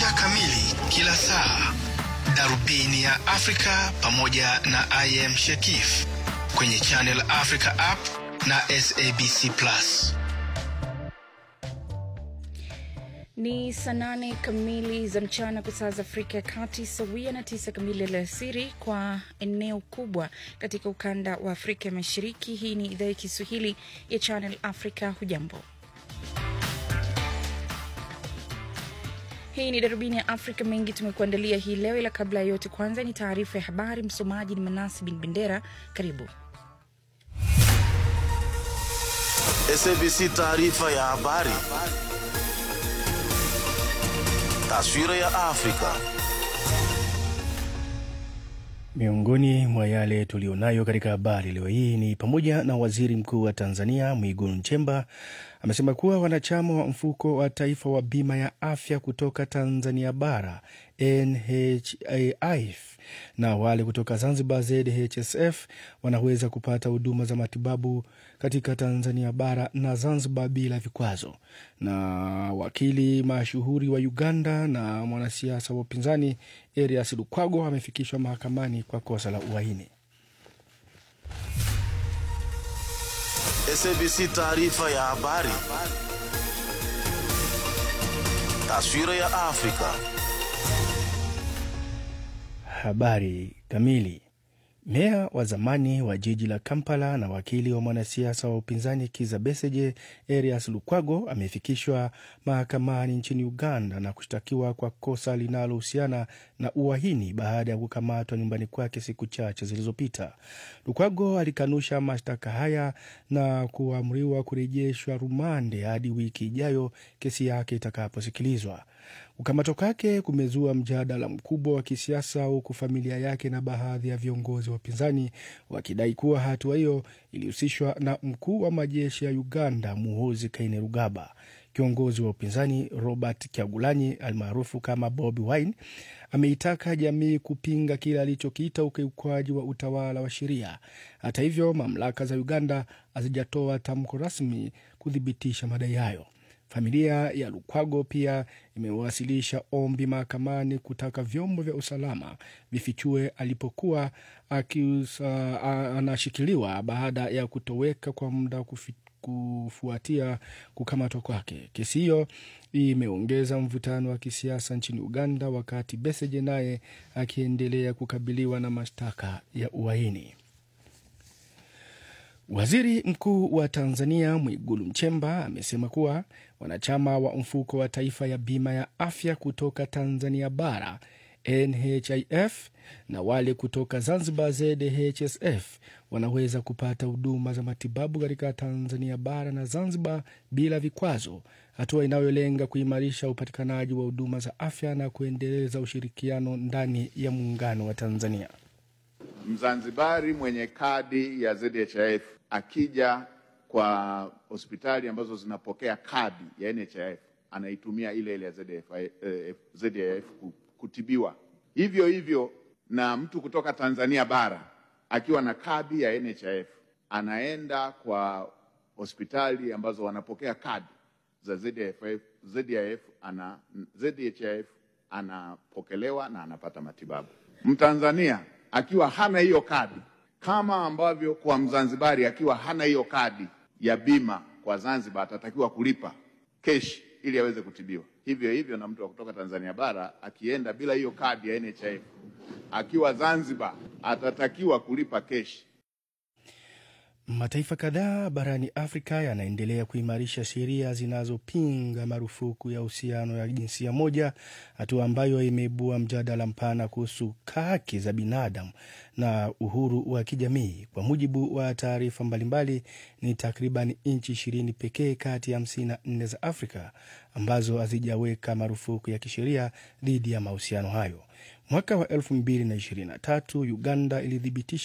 taarifa kamili kila saa, darubini ya Afrika pamoja na IM Shekif kwenye Channel Africa app na SABC Plus. Ni saa nane kamili za mchana kwa saa za Afrika ya Kati, sawia na tisa kamili alasiri kwa eneo kubwa katika ukanda wa Afrika ya Mashariki. Hii ni idhaa ya Kiswahili ya Channel Africa. Hujambo, hii ni darubini ya Afrika. Mengi tumekuandalia hii leo, ila kabla ya yote, kwanza ni taarifa ya habari. Msomaji ni Manasi Bin Bendera. Karibu. SABC taarifa ya habari. Taswira ya Afrika. Miongoni mwa yale tulionayo katika habari leo hii ni pamoja na waziri mkuu wa Tanzania Mwigulu Nchemba amesema kuwa wanachama wa mfuko wa taifa wa bima ya afya kutoka Tanzania bara NHIF na wale kutoka Zanzibar ZHSF wanaweza kupata huduma za matibabu katika Tanzania bara na Zanzibar bila vikwazo. Na wakili mashuhuri wa Uganda na mwanasiasa wa upinzani Erias Lukwago amefikishwa mahakamani kwa kosa la uhaini. SABC taarifa ya habari. Taswira ya Afrika. Habari kamili. Meya wa zamani wa jiji la Kampala na wakili wa mwanasiasa wa upinzani Kiza Besigye Erias Lukwago amefikishwa mahakamani nchini Uganda na kushtakiwa kwa kosa linalohusiana na uhaini baada ya kukamatwa nyumbani kwake siku chache zilizopita. Lukwago alikanusha mashtaka haya na kuamriwa kurejeshwa rumande hadi wiki ijayo kesi yake itakaposikilizwa. Kukamatwa kwake kumezua mjadala mkubwa wa kisiasa, huku familia yake na baadhi ya viongozi wa upinzani wakidai kuwa hatua hiyo ilihusishwa na mkuu wa majeshi ya Uganda Muhoozi Kainerugaba. Kiongozi wa upinzani Robert Kyagulanyi almaarufu kama Bobi Wine ameitaka jamii kupinga kile alichokiita ukiukwaji wa utawala wa sheria. Hata hivyo, mamlaka za Uganda hazijatoa tamko rasmi kuthibitisha madai hayo. Familia ya Lukwago pia imewasilisha ombi mahakamani kutaka vyombo vya usalama vifichue alipokuwa akiusa, anashikiliwa baada ya kutoweka kwa muda kufi, kufuatia kukamatwa kwake. Kesi hiyo imeongeza mvutano wa kisiasa nchini Uganda, wakati Besigye naye akiendelea kukabiliwa na mashtaka ya uhaini. Waziri Mkuu wa Tanzania Mwigulu Nchemba amesema kuwa wanachama wa mfuko wa taifa ya bima ya afya kutoka Tanzania bara NHIF na wale kutoka Zanzibar ZHSF wanaweza kupata huduma za matibabu katika Tanzania bara na Zanzibar bila vikwazo, hatua inayolenga kuimarisha upatikanaji wa huduma za afya na kuendeleza ushirikiano ndani ya muungano wa Tanzania. Mzanzibari mwenye kadi ya ZHIF akija kwa hospitali ambazo zinapokea kadi ya NHIF anaitumia ile ile ya ZHIF, eh, ZHIF kutibiwa. Hivyo hivyo na mtu kutoka Tanzania bara akiwa na kadi ya NHIF anaenda kwa hospitali ambazo wanapokea kadi za ZHIF, ZHIF ana, ZHIF anapokelewa na anapata matibabu. Mtanzania akiwa hana hiyo kadi kama ambavyo kwa Mzanzibari akiwa hana hiyo kadi ya bima kwa Zanzibar atatakiwa kulipa keshi ili aweze kutibiwa. Hivyo hivyo na mtu wa kutoka Tanzania bara akienda bila hiyo kadi ya NHIF akiwa Zanzibar atatakiwa kulipa keshi. Mataifa kadhaa barani Afrika yanaendelea kuimarisha sheria zinazopinga marufuku ya uhusiano ya jinsia moja, hatua ambayo imeibua mjadala mpana kuhusu haki za binadamu na uhuru wa kijamii. Kwa mujibu wa taarifa mbalimbali, ni takriban nchi ishirini pekee kati ya hamsini na nne za Afrika ambazo hazijaweka marufuku ya kisheria dhidi ya mahusiano hayo. Mwaka wa 2023 Uganda ilithibitisha